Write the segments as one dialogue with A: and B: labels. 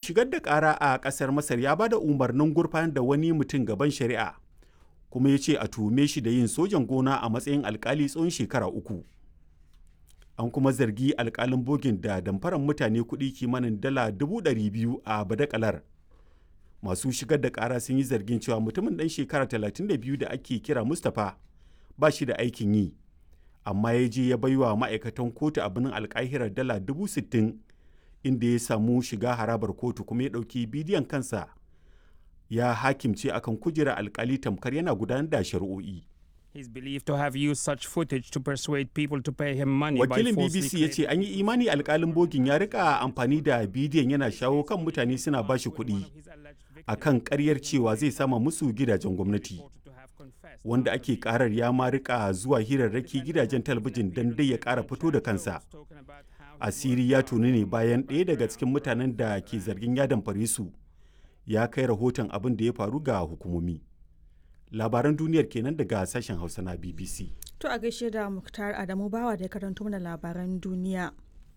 A: shigar da ƙara a ƙasar Masar ya ba da umarnin gurfanar da wani mutum gaban shari'a, kuma ya ce a tuhume shi da yin sojan gona a matsayin alkali tsawon shekara uku. An kuma zargi alkalin bogin da damfaran mutane kuɗi kimanin dala dubu ɗari biyu a badakalar. Masu shigar da ƙara sun yi zargin cewa mutumin ɗan shekara 32 da ake kira Mustapha ba shi da aikin yi, amma ya je ya baiwa ma'aikatan kotu a birnin alkahirar dala dubu sittin inda ya samu shiga harabar kotu kuma ya ɗauki bidiyon kansa ya hakimce akan kujerar alkali tamkar yana gudanar da shari'o'i.
B: He's believed to have used such footage to persuade people to pay him money
A: Wakilin
B: by falsely
A: BBC ya ce an yi imani alkalin bogin ya rika amfani da bidiyon yana shawo kan mutane suna ba shi kuɗi a kan ƙaryar cewa zai sama musu gidajen gwamnati. Wanda ake karar ya ma rika zuwa hirarraki gidajen talabijin don dai ya ƙara fito da kansa. Asiri ya tuni ne bayan ɗaya daga cikin mutanen da ke zargin ya damfare su ya kai rahoton abin da ya faru ga hukumomi. Labaran duniyar kenan daga sashen Hausa na BBC.
C: To a gaishe da Muktar Adamu Bawa da ya karanto mana labaran duniya.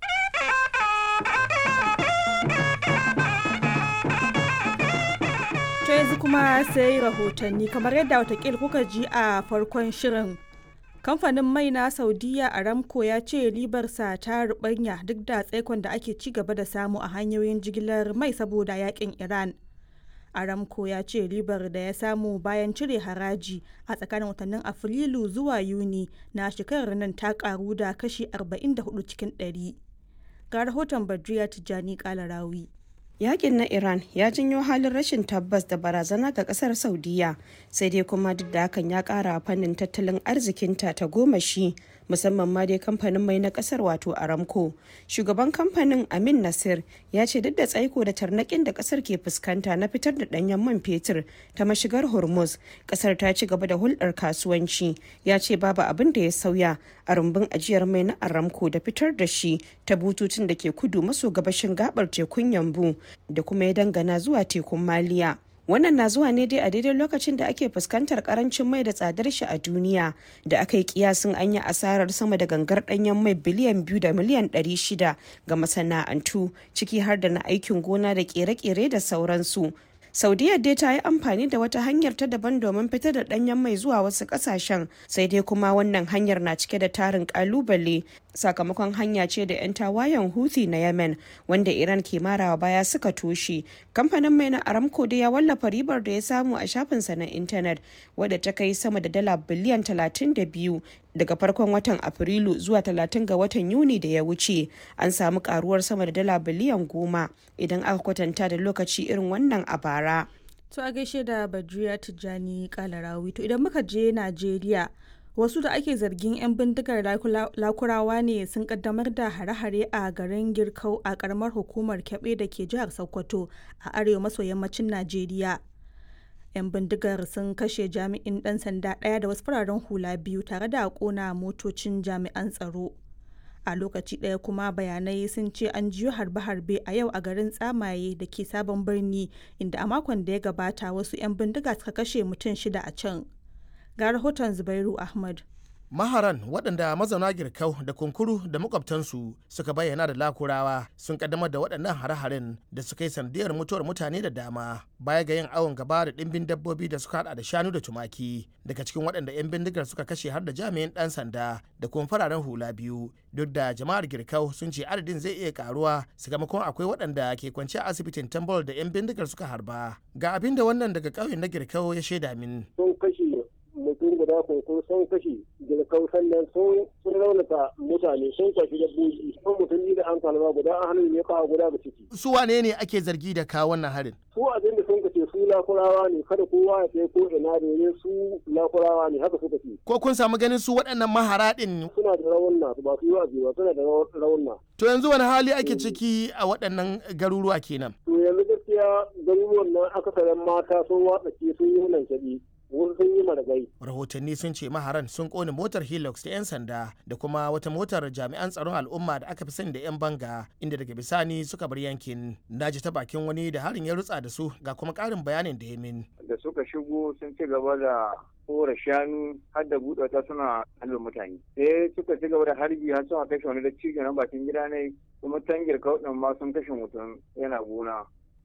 C: To yanzu kuma sai rahotanni kamar yadda watakil kuka ji a farkon shirin. Kamfanin mai na Saudiya Aramco ya ce ribarsa ta rubanya duk da tsaikon da ake ci gaba da samu a hanyoyin jigilar mai saboda yakin Iran. Aramco ya ce ribar da ya samu bayan cire haraji a tsakanin watannin Afrilu zuwa Yuni na shekarar nan ta karu da kashi 44 cikin 100. Ga rahoton Badriya Tijjani Kalarawi.
D: Yakin na Iran ya janyo halin rashin tabbas da barazana ga kasar Saudiya sai dai kuma duk da hakan ya kara fannin tattalin arzikinta ta goma shi musamman ma dai kamfanin mai na kasar wato Aramco. Shugaban kamfanin Amin Nasir ya ce duk da tsaiko da tarnakin da kasar ke fuskanta na fitar da danyen man fetur ta mashigar Hormuz, kasar ta ci gaba da hulɗar kasuwanci. Ya ce babu abin da ya sauya a rumbun ajiyar mai na Aramco da fitar da shi ta bututun da ke kudu maso gabashin gabar tekun Yambu da kuma ya dangana zuwa tekun Maliya. Wannan na zuwa ne dai a daidai lokacin da ake fuskantar karancin mai da tsadar shi a duniya da aka yi kiyasin an yi asarar sama da gangar danyen mai biliyan biyu da miliyan ɗari shida ga masana'antu ciki har da na aikin gona da kere-kere da sauransu. Saudiya dai ta yi amfani da wata hanyar ta daban domin fitar da danyen mai zuwa wasu kasashen sai dai kuma wannan hanyar na cike da tarin kalubale sakamakon hanya ce da 'yan tawayen Houthi na Yemen wanda Iran ke marawa baya suka toshe. Kamfanin mai na Aramco dai ya wallafa ribar da ya samu a shafinsa na intanet wadda ta kai sama da dala biliyan 32 daga farkon watan Afrilu zuwa 30 ga watan Yuni da ya wuce. An samu karuwar sama da dala biliyan goma idan aka kwatanta da lokaci irin wannan a bara.
C: To a gaishe da Badriya Tijjani Kalarawi. To idan muka je Najeriya wasu da ake zargin 'yan bindigar lakurawa ne sun kaddamar da hare-hare a garin girkau a karamar hukumar kyaɓe da ke jihar sokoto a arewa maso yammacin najeriya 'yan bindigar sun kashe jami'in ɗan sanda ɗaya da wasu fararen hula biyu tare da ƙona motocin jami'an tsaro a lokaci ɗaya kuma bayanai sun ce an jiyo harbe-harbe a yau a garin tsamaye da ke sabon birni inda a makon da ya gabata wasu 'yan bindiga suka kashe mutum shida a can ga rahoton zubairu ahmad
E: maharan waɗanda mazauna girkau da kunkuru da makwabtansu suka bayyana da lakurawa sun kaddamar da waɗannan hare-haren da suka yi sandiyar mutuwar mutane da dama baya ga yin awon gaba da ɗimbin dabbobi da suka hada da shanu da tumaki daga cikin waɗanda 'yan bindigar suka kashe har da jami'in ɗan sanda da kuma fararen hula biyu duk da jama'ar girkau sun ce adadin zai iya karuwa sakamakon akwai waɗanda ke kwance a asibitin tambol da 'yan bindigar suka harba ga abin da wannan daga ƙauyen na girkau ya shaida min
F: sun kashe mutum guda kunkun sun kashe girkau sannan sun raunata mutane sun kwashi dabbobi sun mutum da an kalma guda an hannun ne kawo guda ga ciki.
E: su wane ne ake zargi da kawo wannan harin
F: su abin da sun kace su lakurawa ne kada kowa ya kai ko ina domin su lakurawa ne haka suka ce.
E: ko kun samu ganin su waɗannan mahara ɗin
F: suna da raunna ba su yi wa ba suna da raunna.
E: to yanzu wani hali ake ciki a waɗannan garuruwa kenan.
F: to yanzu gaskiya garuruwan nan akasarin mata sun watsa sun yi nan shaɗi. sun yi maragai.
E: Rahotanni sun ce maharan sun kone motar Hilux ta 'yan sanda da kuma wata motar jami'an tsaron al'umma da aka fi sani da 'yan banga inda daga bisani suka bar yankin. Na ji ta bakin wani da harin ya rutsa da su ga kuma ƙarin bayanin da ya min.
G: Da suka shigo sun ci gaba da kora shanu har da buɗe ta suna halin mutane. Sai suka ci gaba da harbi har suna kashe wani da cikin nan bakin gida ne kuma tangir kauɗin ma sun kashe mutum yana gona